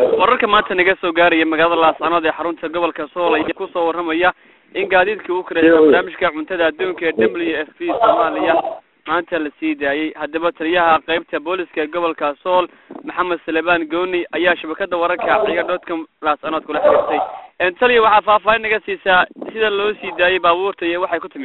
wararka maanta naga soo gaaraya magaalada laascanood ee xarunta gobolka sool ayaa kusoo waramaya in gaadiidkii u karaysa barnaamijka cuntada adduunka ee w f p soomaaliya maanta la sii daayey haddaba taliyaha qeybta booliska gobolka sool maxamed salebaan gooni ayaa shabakada wararka ciga dhoodka laascanood kula xiriirtay taliya waxaa faahfaahin naga siisaa sida loo sii daayey baabuurta iyo waxay ku timi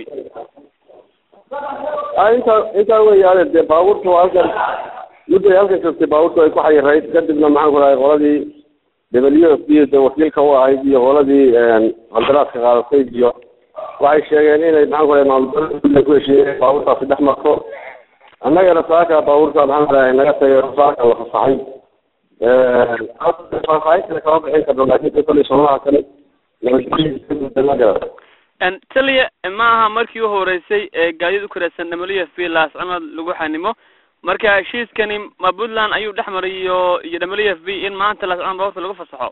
intaa intaa weyaane dee baabuurta waa halkan mudday halkan joogtay baabuurta ay ku xayirayd kadibna maxaan ku dhahay qoladii w f b de wakiilka u ahayd iyo qoladii qandaraaska qaadatay iyo waxay sheegeen inay maxaan ku dhahay maamulgoboleedka ku heshiiyeen baabuurtaasi dhex marto annagana saaka baabuurta maxaan ku dhahay naga tagay saaka la fasaxay faahfaahin kale kama bixin karno laakiin de kolley soomaha kale nabadgelyo taliya ma aha markii u horeysay ee gaadiid u karaysan w f b laascanood lagu xanimo marka heshiiskani ma puntland ayuu dhex maray iyo iyo w f b in maanta laascanood baabuurta lagu fasaxo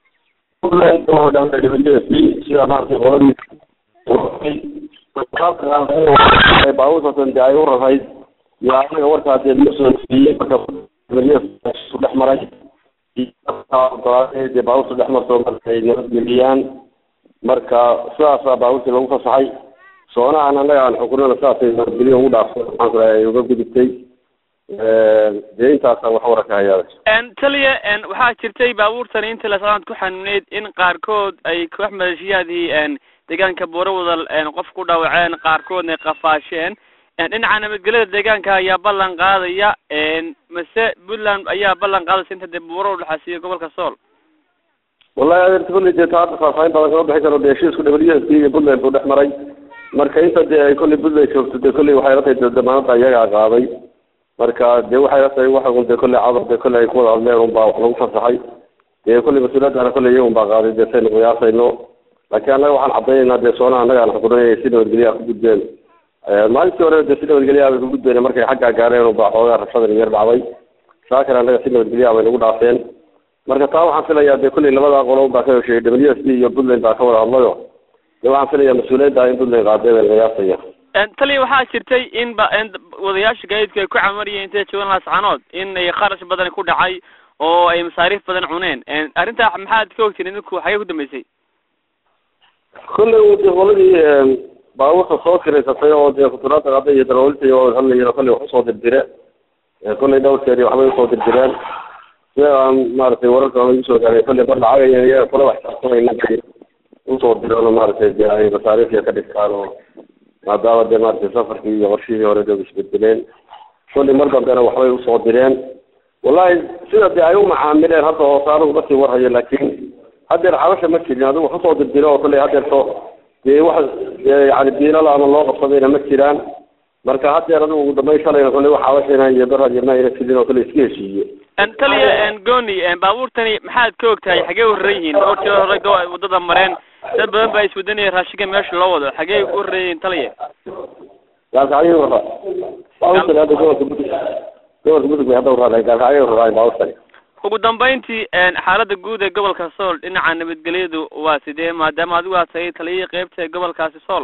sida maaragtay qoladii baabuurtaasn de ay u rarayd iyo anaga warkaa dee loo soo siiyey marka su dhex maray dee baabuurta dhex marto marka ay nabadgeliyaan marka sidaasaa baabuurtii lagu fasaxay soonahan annaga aan xukunana sidaasay nabadgelyo ugu dhaafsan maxaan ku dhahay ay uga gudubtay dee intaasa wax wararka hayaada taliya waxaa jirtay baabuurtani inta laascanood ku xanineyd in qaarkood ay koox maleeshiyaadii deegaanka booro wadal qof ku dhaawaceen qaarkoodna qafaasheen dhinaca nabadgelyada deegaanka ayaa ballan qaadaya mase puntland ayaa ballan qaadaysa inta dee buuro udhexaasiyo gobolka sool wallahi adeerta kolley dee taa hadda faahfaahin badan kama bixin karo dee heshiisku w f p iyo puntland buu dhex maray marka inta dee ay kolley puntland joogto dee kolley waxay la tahay dee damaanada iyagaa qaaday marka dee waxay la tahay waxa un dee kolley cadar dee kolley ay ku wada hadleen un baa wax lagu fasaxay dee kolley mas-uuliyaddaana kolley iyagun baa qaaday dee saynu qiyaasayno laakiin annaga waxaan cadaynaynaa dee soonaha annaga aan xukunay si nabadgelyaha ku gudbeen maalintii hore dee si nabadgelyaha bay ku gudbeen markay xaggaa gaareen un baa xoogaa rabshadan yar dhacday saakana annaga si nabadgelyaha bay nagu dhaafeen marka taa waxaan filayaa dee kolley labadaa qolo baa ka hesheeyey w f p iyo puntland baa ka wada hadlayo dee waxaan filayaa mas-uuliyadda in puntland qaadee baan qiyaasaya taliya waxaa jirtay in ba wadayaasha gaadiidku ay ku camariyeen intay joogan laascanood in ay kharash badan ku dhacay oo ay masaariif badan cuneen arrintaa maxaad ka ogtiin idinku xagee ku dambeysay kolley de qoladii baabuurta soo kiraysatay oo dee kuturaada qaada iyo darawalta oo hadlayeen kolley wax usoo dirdire kolley dhowrkeedi waxbay usoo dirdireen sida aan maaragtay wararka lagu soo gaaray kolley bar lacagaya iyaga kula waxsaabsanayna usoo direen maaragtay dee ay masaariifya ka dhigtaan oo maadaama dee maaragtay safarkii iyo qorshihii hore dee isbedeleen kolley mar dambena waxbay usoo direen wallahi sida dee ay u macaamileen hadda hoosaanugu ma sii warhayo laakiin haddeer xabasha ma jirin adigu wax usoo dirdiro oo kolley haddeerto dee wax yani diilal ama loo qabsadayna ma jiraan marka haddeer adigu ugu dambeyn shalayna kolley wax xabashayna iyo barhadina ayna jirin oo kolley iska heshiiye taliya goni baabuurtani maxaad ka og tahay xagee u raran yihiin dhowr jeer hore wadada mareen dad badan baa iswadanaya raashinka meesha loo wado xagee u raran yihiin taliya gaalkacyo wara baabuurtani hadda gobolka mudug gobolka mudug bay hadda uraaday gaalkacyo uraaday baabuurtani ugu dambeyntii xaalada guud ee gobolka sool dhinaca nabadgelyadu waa sidee maadaama adigu aad tahay taliyihii qeybta ee gobolkaasi sool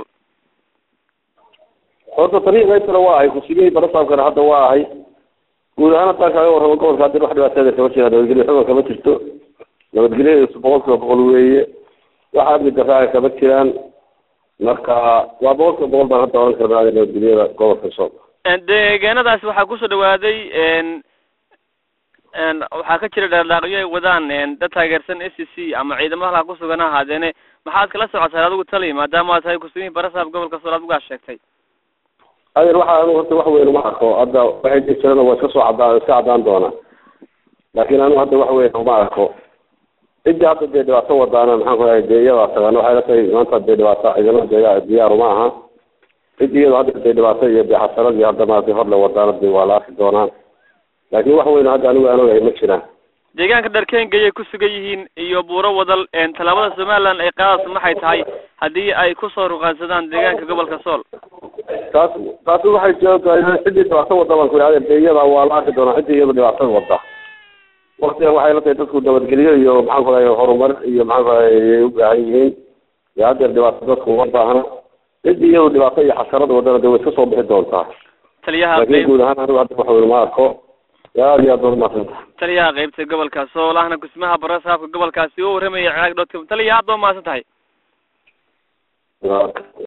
horta taliyii qaybtana waa ahay kusigey barasaabkana hadda waa ahay guud ahaan haddaan kaaga warramo gobolka haddi wax dhibaateeda kama jira nabadgelyo xuga kama jirto nabadgelyadiisu boqol kiiba boqol weeye wax amni daraaga kama jiraan marka waa boqol kiiba boqol baan hadda oran karnaa nabadgelyada gobolka sool deegaanadaasi waxaa kusoo dhawaaday waxaa ka jira dhaardhaaqyo ay wadaan dad taageersan s c ama ciidamada halkaa kusugan ha ahaadeene maxaad kala socotaan adigu tali maadaama aad tahay kusugihi barasaab gobolka sool adigu aa sheegtay adeer waxa anu horta wax weyn uma arko hadda waxay jir jirana waa iska soo cadaan iska cadaan doonaa laakiin anu hadda wax weyn uma arko ciddii hadda dee dhibaato wadaana maxaan ku dhahay dee iyadaa tagaan waxay la tahay maanta dee dhibaato ciidamada deega diyaaru ma aha ciddii iyadoo hadda dee dhibaato iyo dee xasaradii hadda maaragtay hor la wadaana dee waa la arki doonaa laakiin wax weyn hadda anigu aan ogahay ma jiraan deegaanka dharkengayay ku sugan yihiin iyo buuro wadal tallaabada somaliland ay qaadayso maxay tahay haddii ay kusoo ruqaansadaan deegaanka gobolka sool taas taasi waxay joogtahay ciddii dhibaato wada baan ku idhahda dee iyada waa la arki doonaa ciddii iyada dhibaatada wada waktigan waxay la tahay dadku nabadgelyo iyo maxaan ku dhahay horumar iyo maxaan ku dhahay ay u baahan yihiin dee haddeer dhibaato dadku uma baahna ciddii iyadu dhibaato iyo xasarada wadana dee way iska soo bixi doontaa taliyaha laakiin guud ahaan anigu hadda wax weyn ma arko aada iyo aad baad umaadsanta taliyaha qeybta gobolka sool ahna kusmaha barasaabka gobolkaasi u warramaya ciraaq dot com taliya aad baa mahadsan tahay